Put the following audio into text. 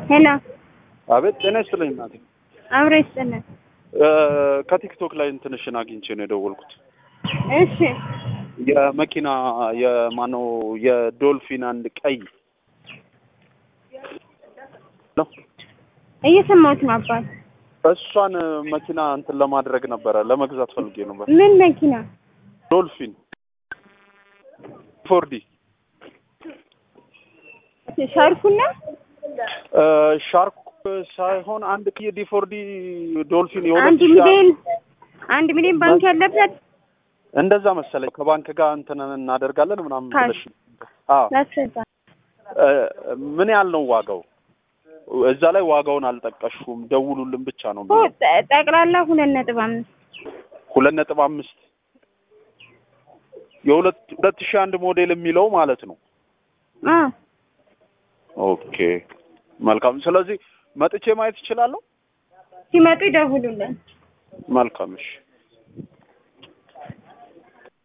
ሄሎ አቤት ጤና ይስጥልኝ እናቴ። አብሮ ይስጥልን። እ ከቲክቶክ ላይ እንትንሽን አግኝቼ ነው የደወልኩት። እሺ የመኪና የማነው የዶልፊን አንድ ቀይ ነው። እየሰማሁት ነው አባት። እሷን መኪና እንትን ለማድረግ ነበረ ለመግዛት ፈልጌ ነበር። ምን መኪና? ዶልፊን ፎርዲ ሻርኩና እ ሻርክ ሳይሆን አንድ ቀይ ዲፎርዲ ዶልፊን የሁለት አንድ ሺህ ሚሊዮን አንድ ሚሊዮን ባንክ ያለበት እንደዛ መሰለኝ ከባንክ ጋር እንትን እናደርጋለን ምናምን ካሽ። ብለሽ አዎ ላስረዳ። እ ምን ያህል ነው ዋጋው? እዛ ላይ ዋጋውን አልጠቀሽኩም። ደውሉልን ብቻ ነው ኦ፣ የሚለው። ጠ- ጠቅላላ ሁለት ነጥብ አምስት ሁለት ነጥብ አምስት የሁለት ሁለት ሺህ አንድ ሞዴል የሚለው ማለት ነው። አ ኦኬ መልካም። ስለዚህ መጥቼ ማየት እችላለሁ? ሲመጡ ይደውሉልን። መልካም እሺ።